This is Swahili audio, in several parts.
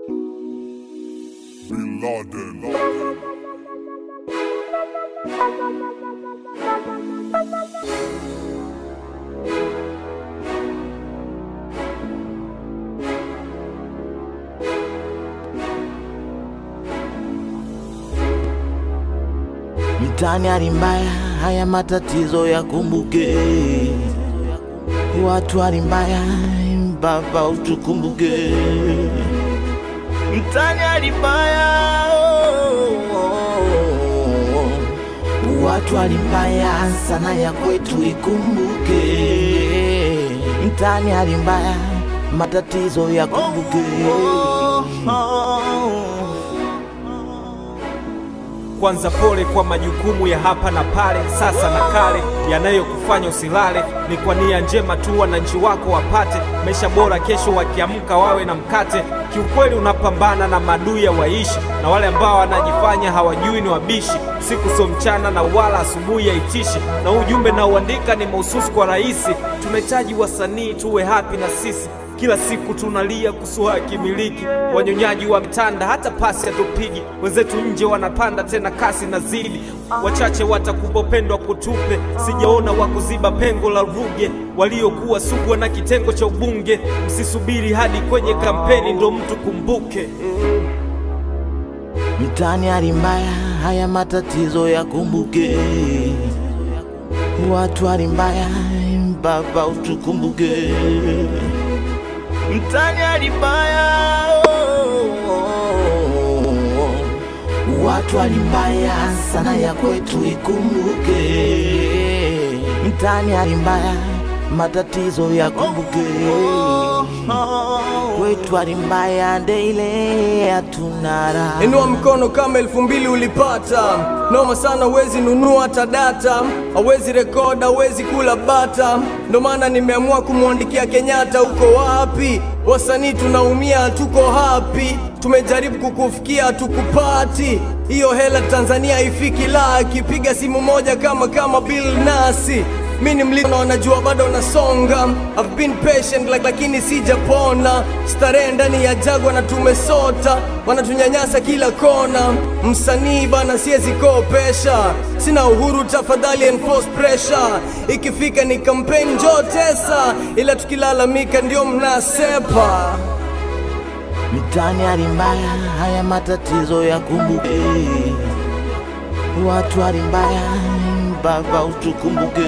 Bin Laden. Mtani hali mbaya, haya matatizo yakumbuke. Watu hali mbaya, Baba utukumbuke. Mtani hali mbaya, oh, oh, oh. watu hali mbaya sana ya kwetu ikumbuke. Mtani hali mbaya, matatizo yakumbuke. Kwanza pole kwa majukumu ya hapa na pale, sasa na kale, yanayokufanya usilale. Ni kwa nia njema tu wananchi wako wapate maisha bora, kesho wakiamka wawe na mkate. Kiukweli unapambana na maadui ya waishi, na wale ambao wanajifanya hawajui ni wabishi. Siku sio mchana na wala asubuhi haitishi, na ujumbe na uandika ni mahususi kwa rais. Tunahitaji wasanii tuwe happy na sisi kila siku tunalia kuhusu haki miliki, wanyonyaji wa mtanda, hata pasi hatupigi. Wenzetu nje wanapanda tena kasi na zidi, wachache watakupopendwa kutupe. Sijaona wa kuziba pengo la Ruge, waliokuwa sugwa na kitengo cha ubunge. Msisubiri hadi kwenye kampeni ndo mtu kumbuke. Mtani hali mbaya, haya matatizo yakumbuke. Watu hali mbaya, Baba utukumbuke. Mtani hali mbaya, oh, oh, oh. watu hali mbaya sana ya kwetu ikumbuke. Mtani hali mbaya, matatizo yakumbuke. Kwetu hali mbaya, ndeile hatuna raha. Inua mkono kama elfu mbili ulipata noma sana, wezi nunua hata data, hawezi rekoda, hawezi kula bata. Ndo maana nimeamua kumwandikia Kenyatta, uko wapi? Wasanii tunaumia, hatuko hapi. Tumejaribu kukufikia, hatukupati. Hiyo hela Tanzania haifiki laki, piga simu moja kama kama Bill Nasi mi ni mlima na wanajua bado nasonga I've been patient like, lakini sijapona starehe ndani ya jagwa na tumesota wanatunyanyasa kila kona msanii bana siwezi kopesha sina uhuru tafadhali enforce pressure ikifika ni campaign njoo tesa ila tukilalamika ndio mnasepa Mtani hali mbaya, haya matatizo yakumbuke. Watu hali mbaya, Baba utukumbuke.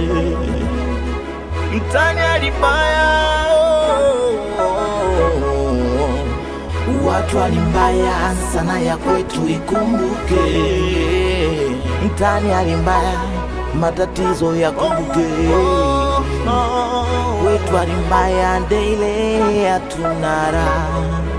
Mtani hali mbaya, oh, oh, oh. watu hali mbaya sana ya kwetu ikumbuke. Mtani hali mbaya, matatizo yakumbuke. Kwetu hali mbaya, ndeile hatuna raha.